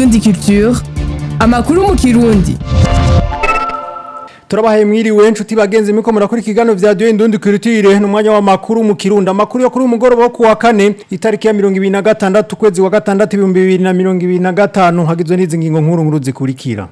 Indundi Culture amakuru mu kirundi turabahaye mwiriwe nshuti bagenzi miko murakora ikiganiro vya Dieu Indundi Culture n'umwanya wa makuru mu Kirundo amakuru yo kuri umugoroba wo kuwa kane itariki ya 2026 kwezi wa gatandatu 2025 hagizwe n'izi ngingo nkuru nkuru zikurikira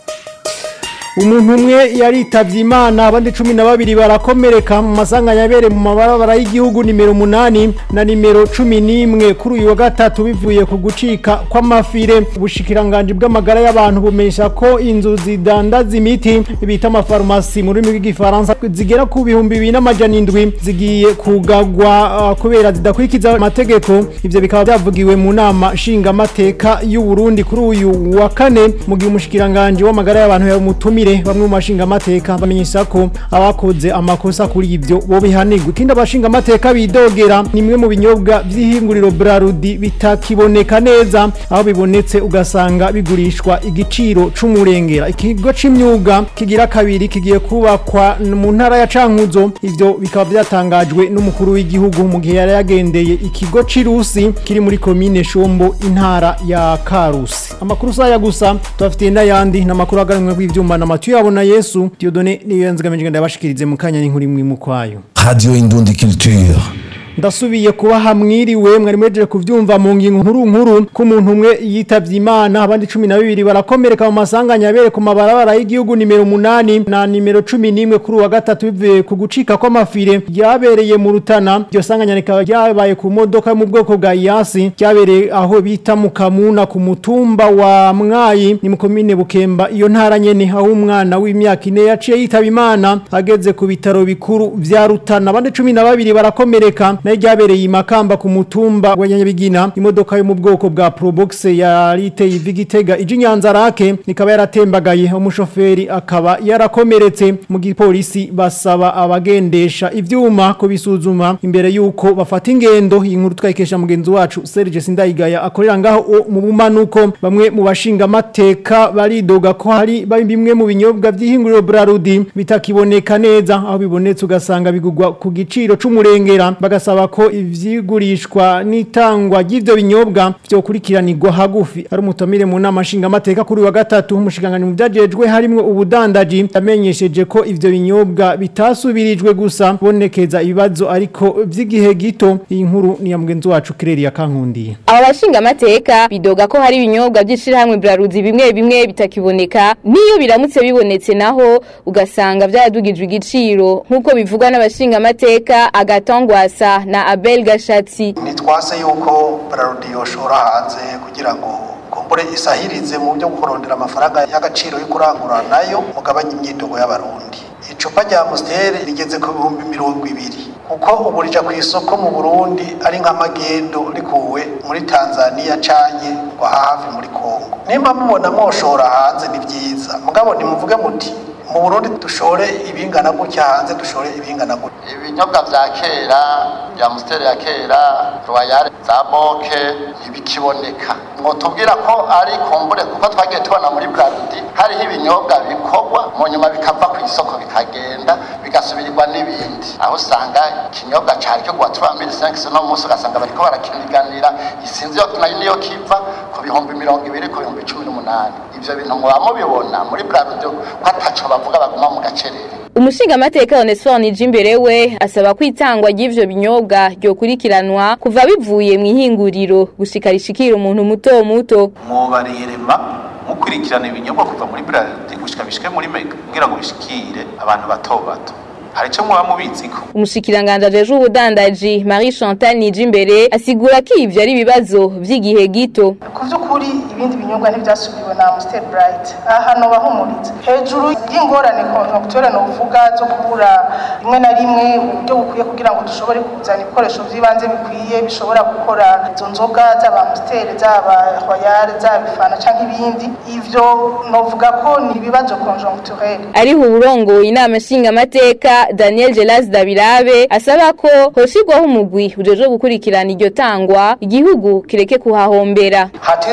umuntu umwe yaritavye imana abandi cumi na babiri barakomereka mu masanganya yabere mu mabarabara y'igihugu nimero munani na nimero cumi n'imwe kuri uyu wa gatatu bivuye ku gucika kw'amafire ubushikiranganji bw'amagara y'abantu bumenyesha ko inzu zidandaza imiti bita amafarumasi mu rurimi rw'igifaransa zigera ku bihumbi bibiri n'amajana indwi zigiye kugagwa uh, kubera zidakurikiza amategeko ivyo bikaba vyavugiwe mu nama nshingamateka y'u Burundi kuri uyu wa kane mu gihe umushikiranganji w'amagara y'abantu yamutumye bamwe mu bashinga amateka bamenyesha ko abakoze amakosa kuri ibyo bo bihanirwa ikindi abashinga amateka bidogera ni imwe mu binyobwa by'ihinguriro Brarudi bitakiboneka neza aho bibonetse ugasanga bigurishwa igiciro c'umurengera ikigo c'imyuga kigira kabiri kigiye kubakwa mu ntara ya Cankuzo ivyo bikaba byatangajwe n'umukuru w'igihugu mu gihe yari yagendeye ikigo c'irusi kiri muri komine Shombo intara ya Karusi amakuru saya gusa tubafitiye n'ayandi n'amakuru aganwe kw'ivyuma na Mathieu abona Yesu Diodone niyo yanzigamije ndabashikirize mu kanya n'inkuru imwe mu kwayo Radio Indundi Culture. ndasubiye kuba hamwiriwe mwari mwejeje kuvyumva mu ngingo nkuru nkuru ko umuntu umwe yitavye imana abandi cumi na bibiri barakomereka mu masanganya yabere ku mabarabara y'igihugu nimero munani na nimero cumi n'imwe kuri uwa gatatu bivuye ku gucika kw'amafire ryabereye mu rutana iryo sanganya rikaba ryabaye ku modoka yo mu bwoko bwa iyasi ryabereye aho bita mu kamuna ku mutumba wa mwayi ni mu komine bukemba iyo ntara nyene aho umwana w'imyaka ine yaciye yitaba imana ageze ku bitaro bikuru vya rutana abandi cumi na babiri barakomereka nayo ryabereye imakamba ku mutumba wa nyabigina imodoka yo mu bwoko bwa probox yari iteye ivi gitega ije inyanza rake ikaba yaratembagaye umushoferi akaba yarakomeretse mu gipolisi basaba abagendesha ivyuma ko bisuzuma imbere yuko bafata ingendo iyi nkuru twayikesha mugenzi wacu Serge Sindayigaya akorera ngaho mu bumanuko bamwe mu bashinga amateka baridoga ko hari bimwe mu binyobwa vy'ihinguriro Brarudi bitakiboneka neza aho bibonetse ugasanga bigugwa ku giciro c'umurengera bagasaba basaba ko ivyigurishwa n'itangwa ry'ivyo binyobwa vyokurikiranirwa hagufi ari umutomire mu nama nshinga amateka kuri wa gatatu umushikangani mu vyajejwe harimwo ubudandaji yamenyesheje ko ivyo binyobwa bitasubirijwe gusa bonekeza ibibazo ariko vy'igihe gito iyi nkuru ni ya mugenzi wacu Kireri yakankundiye aba bashinga amateka bidoga ko hari ibinyobwa by'ishirahamwe Braruzi bimwe bimwe bitakiboneka niyo biramutse bibonetse naho ugasanga vyadugijwe igiciro nkuko bivugwa n'abashinga amateka agatongwasa na Abel Gashatsi nitwase yuko Brarudi yoshora hanze kugira ngo kumbure isahirize mu byo kurondera amafaranga y'agaciro yo kurangura nayo mugabanye imyidogo y'abarundi icupa rya Amstel rigeze ku bihumbi mirongo ibiri kuko ubu rija ku isoko mu Burundi ari nk'amagendo rikuwe muri Tanzania canye ngo hafi muri Kongo nimba mubona moshora hanze ni vyiza mugabo nimuvuge muti mu Burundi dushore ibingana gutya hanze dushore ibingana gutya ibinyobwa vya kera bya Amstel ya kera Royal za Boke ntibikiboneka ngo tubwira ko ari kumbure kuko twagiye tubona muri Brarudi hariho ibinyobwa bikorwa mu nyuma bikava ku isoko bikagenda bigasubirirwa n'ibindi aho usanga ikinyobwa cari cyo gwa 3500 no musi ugasanga bariko barakiniganira isinzi yo nayo niyo kiva ku bihumbi mirongo ibiri ku bihumbi cumi n'umunani ivyo bintu muba mubibona muri Brarudi ko ataco bavuga baguma mu gacerere umushinga amateka Onesphore Nijimbere we asaba ko itangwa ry'ivyo binyobwa ryokurikiranwa kuva bivuye mu ihinguriro gushika rishikira umuntu muto muto mwobariyerema mukurikirana ibinyobwa kuva muri Brarudi gushika bishike muri Mega kugira ngo bishikire abantu bato bato hari icyo muba mubitsiko umushikiranganje ajeje ubudandaji Marie Chantal Nijimbere asigura ko ivyo ari ibibazo vy'igihe gito ku by'ukuri ibindi binyobwa ntibyasubiwe na Amstel Bright aha no bahumuritse hejuru y'ingorane conjoncture no uvuga zo kubura rimwe na rimwe uburyo bukwiye kugira ngo dushobore kuzana ibikoresho by'ibanze bikwiye bishobora gukora izo nzoga z'aba Amstel z'aba Royal z'aba Fana canke ibindi ivyo novuga ko ni ibibazo conjoncturel ariho uburongoye inama nshinga amateka Daniel Gelas Dabirabe asaba ko hoshigwaho umugwi ujeje gukurikirana iryo tangwa igihugu kireke kuhahombera hatizwa kuba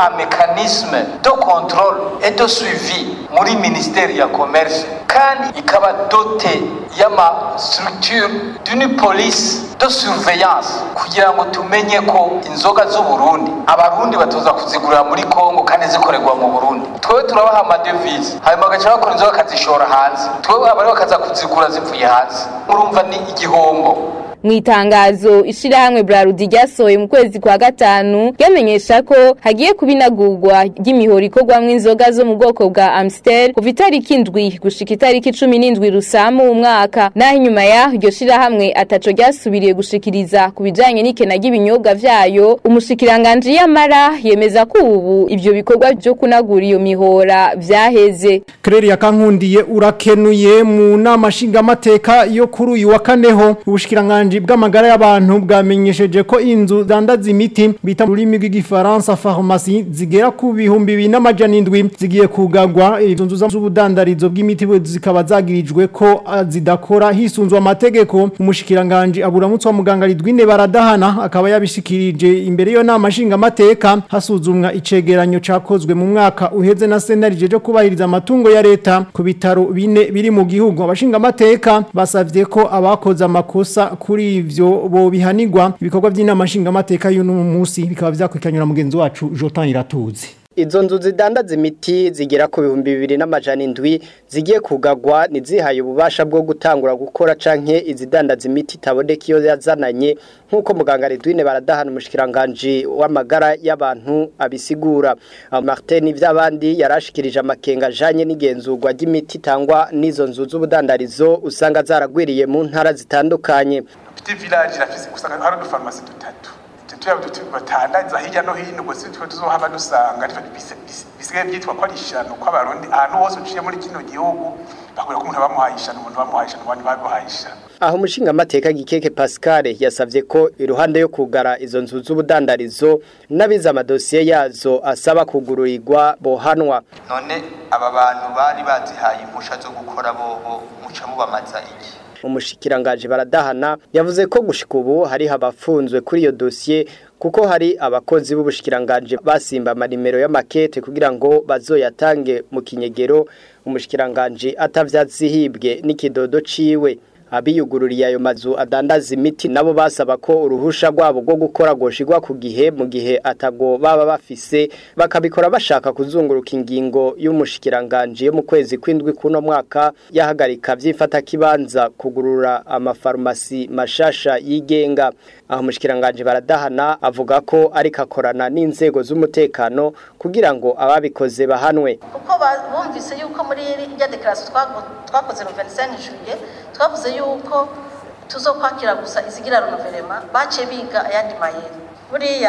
un mécanisme de contrôle et de suivi muri ministère ya commerce kandi ikaba dote y'ama structure d'une police de surveillance kugira ngo tumenye ko inzoga z'u Burundi abarundi batoza kuzigurira muri Kongo kandi zikorerwa mu Burundi twewe turabaha amadevize hanyuma bagaca bakora inzoga bakazishora hanze twewe abari bakaza kuzigura zivuye hanze urumva ni igihombo mu itangazo ishirahamwe Brarudi ryasohoye mu kwezi kwa gatanu ryamenyesha ko hagiye kubinagurwa ry'imihoro ikorwamwo inzoga zo mu bwoko bwa Amstel kuva itariki indwi gushika itariki cumi n'indwi rusamu mu mwaka naho inyuma ya iryo shirahamwe ataco ryasubiriye gushikiriza ku bijanye n'ikena ry'ibinyobwa vyayo umushikiranganji yamara yemeza ko ubu ivyo bikorwa vyo kunagura iyo mihora vyaheze Claire yakankundiye urakenuye mu nama nshingamateka yo kuri uyu wa kaneho ubushikiranganje bw'amagara y'abantu bwamenyesheje ko inzu zandaza imiti bita mu rurimi rw'igifaransa pharmacie zigera ku bihumbi bibiri n'amajana indwi zigiye kugagwa izo nzu z'ubudandarizo bw'imiti zikaba zagirijwe ko ah, zidakora hisunzwe amategeko umushikiranganje aburamutse wa muganga Ridwine baradahana akaba yabishikirije imbere yo nama nshingamateka hasuzumwa icegeranyo cakozwe mu mwaka uheze na senarije cyo kubahiriza amatungo ya leta ku bitaro bine biri mu gihugu abashingamateka basavye ko abakoze amakosa kuri ivyo bo bihanirwa ibikorwa by'inama nshingamateka y'uno munsi bikaba vyakwikanyura mugenzi wacu Jotan Iratuzi Izo nzu zidandaza imiti zigera ku bihumbi bibiri n'amajana indwi zigiye kugagwa nizihaye ububasha bwo gutangura gukora canke izidandaza imiti itaboneka iyo yazananye nk'uko muganga Redwine baradahana umushikiranganje w'amagara y'abantu abisigura Aho Martin vy'abandi yarashikirije amakenga ajanye n'igenzurwa ry'imiti itangwa n'izo nzu z'ubudandarizo usanga zaragwiriye mu ntara zitandukanye Petit village irafise usanga hari udufarumasi dutatu tuya batandaza hirya no hino ubwo si twe tuzohava dusanga bisigaye byitwa ko ari ishano ko abarundi ahantu hose uciye muri kino gihugu bakubwira ko umuntu bamuhaye ishano umuntu bamuhaye ishano abandi bamuhaye ishano aho umushinga amateka gikeke Pascal yasavye ko iruhande yo kugara izo nzu z'ubudandarizo n'abiza amadosiye yazo asaba kugururirwa bohanwa none aba bantu bari bazihaye impusha zo gukora bobo muca mubamaza iki umushikiranganje baradahana yavuze ko gushika ubu hari abafunzwe kuri iyo dosiye kuko hari abakozi b'ubushikiranganje basimba amarimero y'amakete kugira ngo bazoyatange mu kinyegero umushikiranganje atavyazihibwe n'ikidodo ciwe abiyugururiye ayo mazu adandaza imiti nabo basaba ko uruhusha rwabo rwo gukora goshirwa ku gihe mu gihe atago baba bafise bakabikora bashaka kuzunguruka ingingo y'umushikiranganje yo mu kwezi kwindwi kuno mwaka yahagarika vyifata kibanza kugurura amafarumasi mashasha yigenga aho umushikiranganje baradahana avuga ko ariko akorana n'inzego z'umutekano kugira ngo ababikoze bahanwe kuko bumvise yuko muri irya dekarasiyo twakoze no 25 juillet twavuze yuko tuzokwakira gusa izigira renouvellement baciye biga ayandi mayeri buriya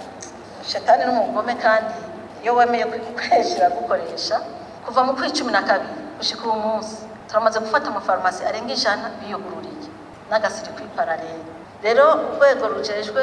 shetani n'umugome kandi iyo wemeye kwikoresha gukoresha kuva mu kwezi cumi na kabiri gushika uwo munsi turamaze gufata amafarumasi arenga ijana biyugururiye n'agasiri kwiparalele rero urwego rujejwe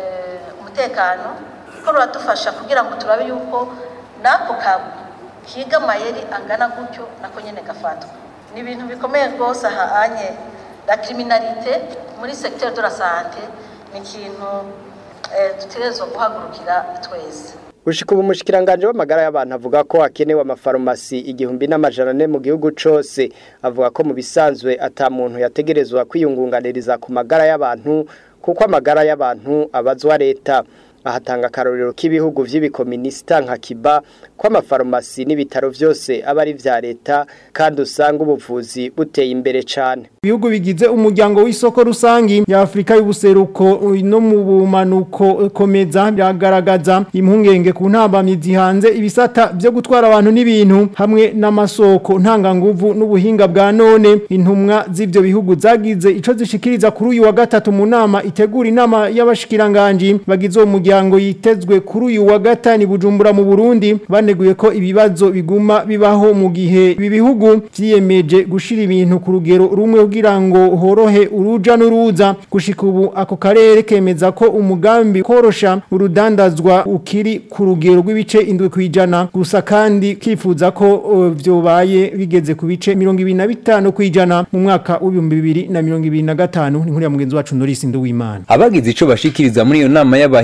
umutekano ko ruradufasha kugira ngo turabe yuko n'ako kagwi kiga amayeri angana gutyo nako nyene gafatwa ni ibintu bikomeye rwose ahanye la criminalité muri secteur de la santé ni ikintu dutegerezwa guhagurukira twese Gushika ubu mushikiranganje w'amagara y'abantu avuga ko hakenewe amafarumasi igihumbi n'amajana ane mu gihugu cose avuga ko mu bisanzwe ata muntu yategerezwa kwiyungunganiriza ku magara y'abantu kuko amagara y'abantu abazwa leta ahatanga akarorero k'ibihugu vy'ibikominisita nka Kiba ko amafarumasi n'ibitaro vyose aba ari vya leta kandi usanga ubuvuzi buteye imbere cane ibihugu bigize umuryango w'isoko rusangi ya Afrika y'ubuseruko no mu bumanuko komeza byagaragaza impungenge ku ntambamye zihanze ibisata byo gutwara abantu n'ibintu hamwe n'amasoko ntanganguvu n'ubuhinga bwa none intumwa z'ivyo bihugu zagize ico zishikiriza kuri uyu wa gatatu mu nama itegura inama y'abashikiranganje bagize uwo muryango yitezwe kuri uyu wa gatani bujumbura mu Burundi baneguye ko ibibazo biguma bibaho mu gihe ibi bihugu vyiyemeje gushira ibintu ku rugero rumwe kugira ngo horohe uruja n'uruza gushika ubu ako karere kemeza ko umugambi korosha urudandazwa ukiri ku rugero rw'ibice indwi kwijana gusa kandi kifuza ko uh, vyobaye bigeze ku bice 25 kwijana mu mwaka w'ibihumbi bibiri na mirongo ibiri na gatanu ni nkuru ya mugenzi wacu Norris Nduwimana abagize ico bashikiriza muri iyo nama y'abahinga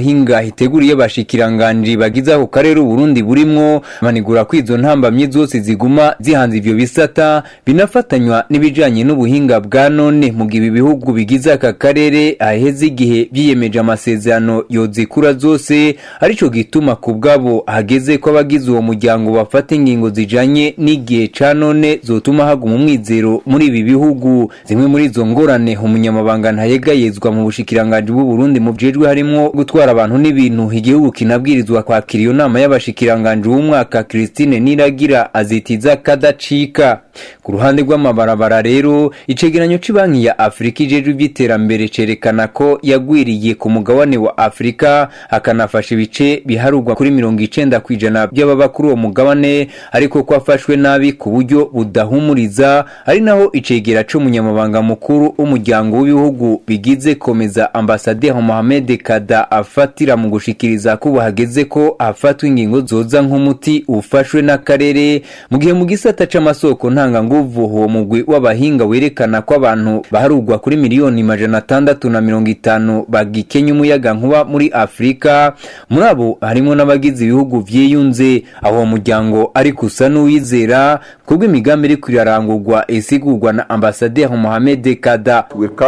iteguriye bashikiranganje bagize ako karere Burundi burimwo manigura ko izo ntambamye zose ziguma zihanze ivyo bisata binafatanywa n'ibijanye n'ubuhinga bwa none mu gihe ibihugu bigize aka karere aheze igihe byiyemeje amasezerano yozikura zose arico gituma ku bwabo hageze ko abagize uwo muryango bafata ingingo zijanye n'igihe ca none zotuma haguma umwizero muri ibi bihugu zimwe muri izo ngorane umunyamabanga ntayegayezwa mu bushikiranganje bw'u Burundi mu bjejwe harimwo gutwara abantu n'ibintu igihugu kinabwirizwa kwakira iyo nama y'abashikiranganje w'umwaka Christine Niragira azitiza kadacika ku ruhande rw'amabarabara rero icegeranyo c'banki ya Afrika ijejwe ivy'iterambere cerekana ko yagwiriye ku mugabane wa Afrika akanafasha ibice biharurwa kuri mirongo icenda kw'ijana by'ababa kuri uwo mugabane ariko ko afashwe nabi ku buryo budahumuriza ari naho icegera c'umunyamabanga mukuru w'umuryango w'ibihugu bigize komeza ambasaderi Mohamed Kada afatira mu gushikiriza ko bahageze ko afatwa ingingo zoza nk'umuti ufashwe n'akarere mu gihe mu gisata c'amasoko ntanga nguvu uwo mugwi w'abahinga werekana ko abantu baharugwa kuri miliyoni majana atandatu na mirongo itanu bagikenya umuyaga nkuba muri Afrika muri abo harimo n'abagize ibihugu vyiyunze aho uwo muryango ariko usa n'uwizera kubwo imigambi iri kwirarangurwa isigurwa na ambasaderi Mohamed Kada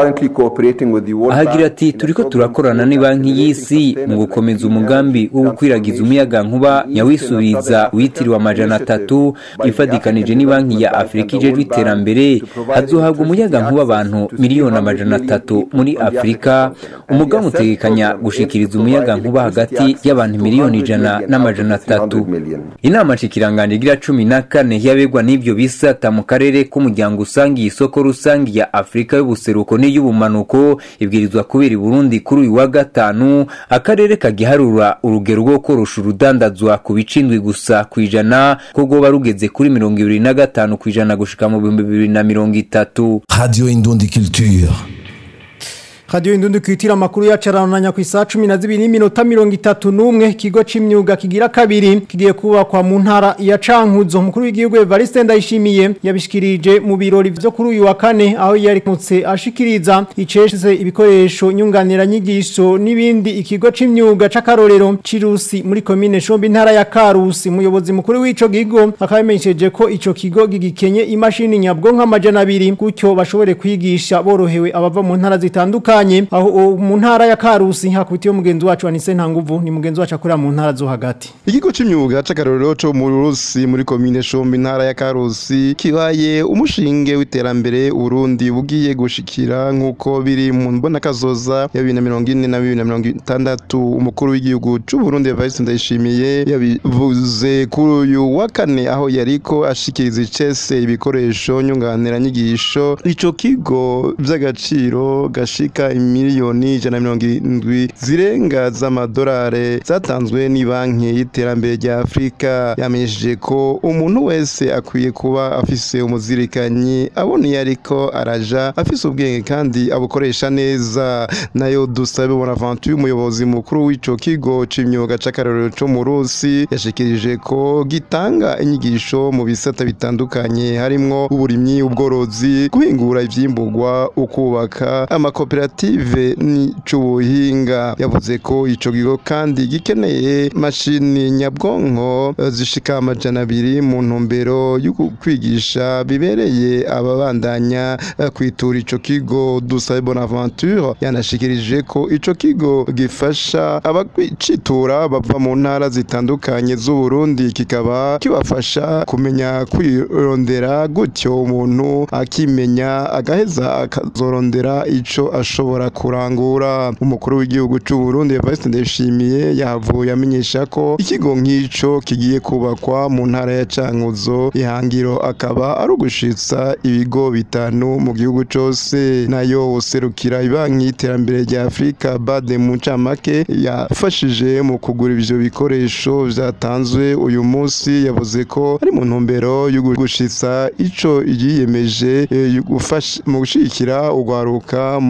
ahagira ati turiko turakorana n'ibanki y'isi mu gukomeza umugambi wo gukwiragiza umuyaga nkuba nyawisubiza witiriwe amajana atatu ifadikanije n'ibanki ya Afrika ijejwe iterambere hazohabwa umuyaga nkuba abantu miliyoni amajana atatu muri Afrika umugambi utegekanya gushikiriza umuyaga nkuba hagati y'abantu miliyoni ijana n'amajana atatu inama nshikiranganje igira cumi na kane yabegwa n'ivyo bisata mu karere k'umuryango usangiye isoko rusangi ya Afrika y'ubuseruko n'iy'ubumanuko ibwirizwa kubera i Burundi kuri uyu wa gatanu akarere kagiharura urugero rwo korosha urudandazwa ku bicindwi gusa kwijana ko rwoba rugeze kuri mirongo ibiri na gatanu kwijana gushika mu bihumbi bibiri na mirongo itatu Radio Indundi Culture. Radio Indundi kwitira amakuru yacarananya ku isaha 12 n'iminota 31 kigo c'imyuga kigira kabiri kigiye kubakwa mu ntara ya Cankuzo mukuru w'igihugu Evariste Ndayishimiye yabishikirije mu birori vyo kuri uyu wa kane aho yari kumutse ashikiriza icesheze ibikoresho nyunganira nyigisho n'ibindi ikigo c'imyuga c'akarorero cirusi muri commune Shombi ntara ya Karusi umuyobozi mukuru w'ico gigo akabamenyesheje ko ico kigo gigikenye imashini nyabwonko amajana abiri gutyo bashobore kwigisha borohewe abava mu ntara zitandukanye bitandukanye aho mu ntara ya Karusi hakubitiye umugenzi wacu Anise Ntanguvu ni mugenzi wacu akorera mu ntara zo hagati Ikigo c'imyuga c'akarorero co mu Rusi muri commune Shombi ntara ya Karusi kibaye umushinge w'iterambere Burundi bugiye gushikira nkuko biri mu mbona kazoza ya 2040 na 2060 umukuru w'igihugu c'u Burundi Evariste Ndayishimiye yabivuze kuri uyu wa kane aho yariko ashikiriza icese ibikoresho nyunganira nyigisho ico kigo vy'agaciro gashika miliyoni ijana mirongo irindwi zirenga z'amadolari zatanzwe ni banki y'iterambere rya afurika yamenyesheje ko umuntu wese akwiye kuba afise umuzirikanyi abona iyo ariko araja afise ubwenge kandi abukoresha neza nayo dusabe bonaventure umuyobozi mukuru w'ico kigo c'imyuga c'akarorero co mu rusi yashikirije ko gitanga inyigisho mu bisata bitandukanye harimwo uburimyi ubworozi guhingura ivyimburwa ukubaka amakoperative n'icubuhinga yavuze ko ico kigo kandi gikeneye mashini nyabwonko zishika amajana abiri mu ntumbero yo kwigisha bibereye ababandanya kwitura ico kigo dusabe bonaventure yanashikirije ko ico kigo gifasha abacitura bava mu ntara zitandukanye z'uburundi kikaba kibafasha kumenya kwirondera gutyo umuntu akimenya agaheza akazorondera ico ashobora kurangura umukuru w'igihugu cy'u Burundi Evariste Ndayishimiye yahavuye amenyesha ko ikigo nk'ico kigiye kubakwa mu ntara ya Cankuzo ihangiro akaba ari ugushitsa ibigo bitanu mu gihugu cose nayo userukira ibanki y'iterambere rya Afrika Bade mu ncamake yafashije mu kugura ivyo bikoresho vyatanzwe uyu munsi yavuze ko ari mu ntumbero yo gushitsa ico yiyemeje mu gushikira urwaruka mu kurondera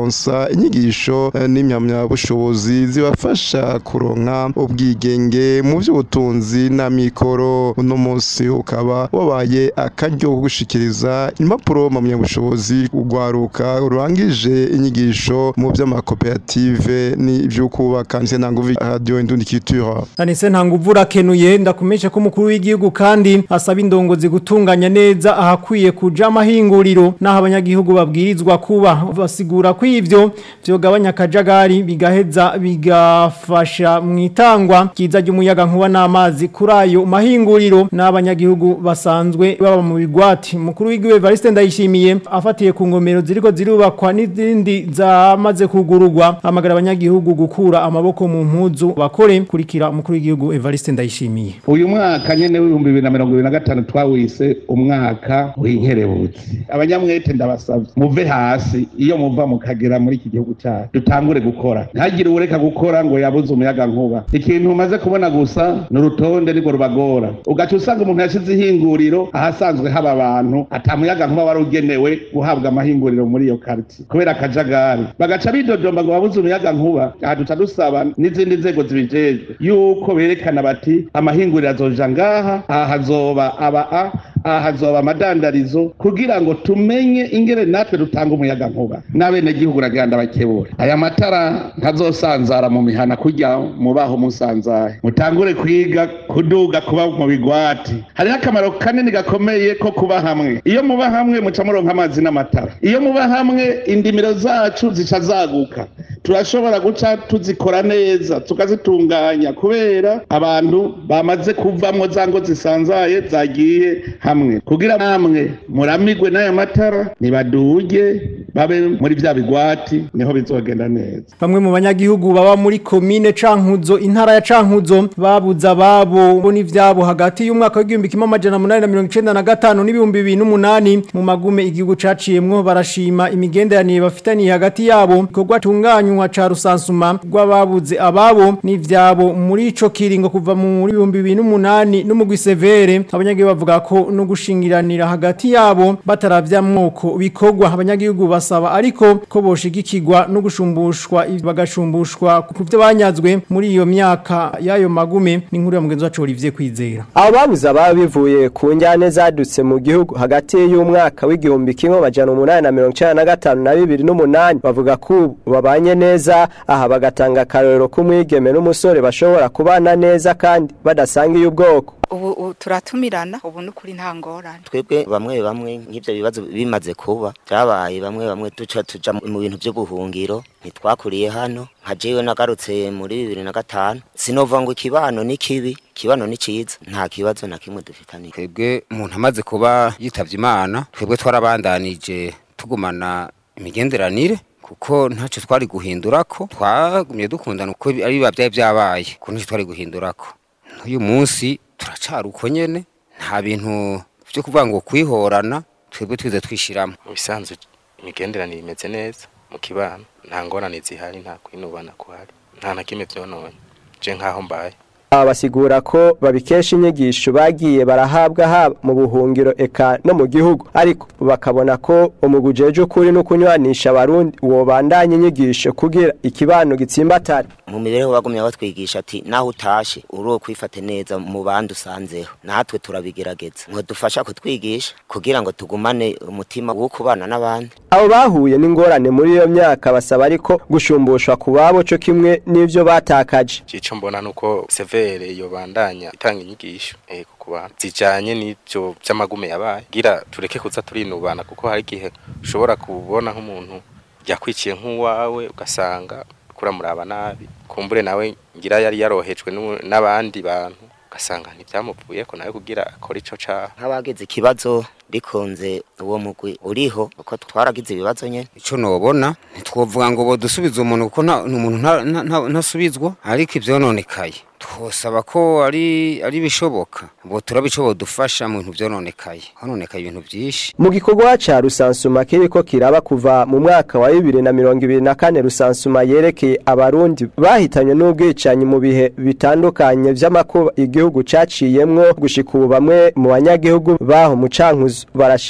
kubaronsa inyigisho eh, n'imyamyabushobozi zibafasha kuronka ubwigenge mu by'ubutunzi na mikoro uno munsi ukaba wabaye akaryo ko gushikiriza impapuro mpamyabushobozi urwaruka rurangije inyigisho mu by'amakoperative n'iby'ukubaka ndetse na nguvu radio indundi culture Anise ntanguvu rakenuye ndakumesha ko umukuru w'igihugu kandi asaba indongozi gutunganya neza ahakwiye kuja amahinguriro naho abanyagihugu babwirizwa kuba basigura ko ivyo vyogabanya akajagari bigaheza bigafasha mu itangwa kiza ry'umuyaga nkuba n'amazi kuri ayo mahinguriro n'abanyagihugu basanzwe baba mu bigwati umukuru w'igihugu Evariste Ndayishimiye afatiye ku ngomero ziriko zirubakwa n'izindi zamaze kugururwa amagara abanyagihugu gukura amaboko mu mpuzu bakore kurikira umukuru w'igihugu Evariste Ndayishimiye uyu mwaka nyene w'ibihumbi bibiri na mirongo ibiri na gatanu twawise umwaka w'inkerebutsi abanyamwete ndabasavye muve hasi iyo muva mukagera muri iki gihugu cyacu dutangure gukora ntagire uwureka gukora ngo yabuze umuyaga nkuba ikintu umaze kubona gusa ni urutonde nirwo rubagora ugaca usanga umuntu yashize ihinguriro ahasanzwe haba abantu ata muyaga nkuba wari ugenewe guhabwa amahinguriro muri iyo karti kubera akajagari bagaca bidodomba ngo babuze umuyaga nkuba aha duca dusaba n'izindi nzego zibijejwe yuko berekana bati amahinguriro azoja ngaha aha hazoba aba a aha hazoba amadandarizo kugira ngo tumenye ingere natwe dutanga umuyaga nkuba n'abenegihugu uragenda bakebura aya matara ntazosanzara mu mihana kurya mubaho musanzaye mutangure kwiga kuduga kuba mu bigwati hariho akamaro kanini gakomeye ko kuba hamwe iyo muba hamwe muca muronka amazi n'amatara iyo muba hamwe indimiro zacu zica zaguka turashobora guca tuzikora neza tukazitunganya kubera abantu bamaze kuvamwo za ngo zisanzaye zagiye hamwe kugira namwe muramigwe n'aya matara nibaduge babe muri vya bigwati niho bizogenda neza Bamwe mu banyagihugu baba muri komine Cankuzo intara ya Cankuzo babuza ababo bo n'ivyabo hagati y'umwaka w'igihumbi kimwe amajana munani na mirongo icenda na gatanu n'ibihumbi bibiri n'umunani mu magume igihugu caciyemwo barashima imigenderanire bafitaniye hagati yabo ikorwa tunganywa ca rusansuma rw'ababuze ababo n'ivyabo muri ico kiringo kuva mu bihumbi bibiri n'umunani n'umugwi severe abanyagihugu bavuga ko no gushingiranira hagati yabo bataravya mwoko bikorwa abanyagihugu basaba ariko ko boshigikirwa no gushumbushwa bagashumbushwa ku byo banyazwe muri iyo myaka y'ayo magume ni nkuru ya mugenzi wacu Olivier Kwizera abo babuze ababa bivuye ku njyane zadutse mu gihugu hagati y'umwaka w'igihumbi kimwe amajana umunani na mirongo icenda na gatanu na bibiri n'umunani bavuga ko ubu babanye neza aha bagatanga akarorero k'umwigeme n'umusore bashobora kubana neza kandi badasangiye ubwoko ubu ubu turatumirana ubu n'ukuri nta ngorane twebwe bamwe bamwe nk'ibyo bibazo bimaze kuba byabaye bamwe bamwe duca tuja mu bintu by'ubuhungiro ntitwakuriye hano nka jewe nagarutse muri bibiri na gatanu sinova ngo ikibano ni kibi ikibano ni ciza nta kibazo na kimwe dufitaniye twebwe umuntu amaze kuba yitavye imana twebwe twarabandanije tugumana imigenderanire kuko ntacyo twari guhindurako twagumye dukundana uko ari biba byari byabaye kuko ntacyo twari guhindurako uyu munsi turacari uko nyene nta bintu byo kuvuga ngo kwihorana twebwe twize twishiramo mu bisanzwe imigenderanire imeze neza mu kibano nta ngorane zihari nta kwinubana kuhari nta na kimwe vyononye je nkaho mbaye aba basigura ko babikesha inyigisho bagiye barahabwa haba mu buhungiro eka no mu gihugu ariko bakabona ko umugujeje ukuri no kunywanisha abarundi uwo bandanye inyigisho kugira ikibano gitsimbatare mu mibereho bagumye batwigisha ati naho utashe uri kwifate neza mu bandi usanzeho natwe turabigerageza ngo dufasha kutwigisha kugira ngo tugumane umutima wo kubana n'abandi abo bahuye n'ingorane muri iyo myaka basaba ariko gushumbushwa ku babo cyo kimwe n'ivyo batakaje cico mbona nuko severe yo bandanya itanga inyigisho eh ku bantu zijanye n'ivyo by'amagume yabaye gira tureke kuza turinubana kuko hari igihe ushobora kubona nk'umuntu yakwiciye nk'uwawe ugasanga kuramuraba nabi kumbure nawe ngira yari yarohejwe n'abandi bantu ugasanga ntibyamupfuye ko nawe kugira akora ico caha nk'abagize ikibazo bikunze uwo mugwi uriho uko twaragize ibibazo nyene ico nobona ntitwovuga ngo bodusubiza umuntu kuko umuntu ntasubizwa ariko ivyononekaye twosaba ko ari ari bishoboka bo turabico bodufasha mu bintu vyononekaye hononekaye ibintu vyinshi mu gikorwa ca rusansuma kiriko kiraba kuva mu mwaka wa bibiri na mirongo ibiri na kane rusansuma yerekeye abarundi bahitanywe n'ubwicanyi mu bihe bitandukanye vy'amakuba igihugu caciyemwo gushika ubu bamwe mu banyagihugu baho mu cankuzo barashima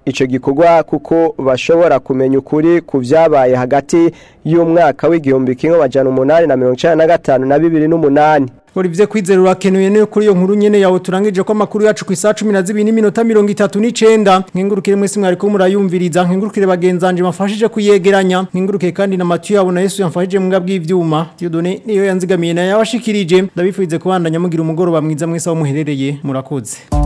ico gikorwa kuko bashobora kumenya ukuri ku vyabaye hagati y'umwaka w'igihumbi kimwe amajana umunani na mirongo icenda na gatanu na bibiri n'umunani Olivier Kwizera urakenuye ne kuri iyo nkuru nyene yawe turangije ko makuru yacu ku isaha 12 n'iminota 39 nkengurukire mwese mwari ko murayumviriza nkengurukire bagenzanje mafashije kuyegeranya nkengurukire kandi na Mathieu yabo na Yesu yamfashije mu bw'ivyuma Dieudonné niyo yanzigamiye na yabashikirije ndabifuze kubandanya mugira umugoroba mwiza mwese aho muherereye murakoze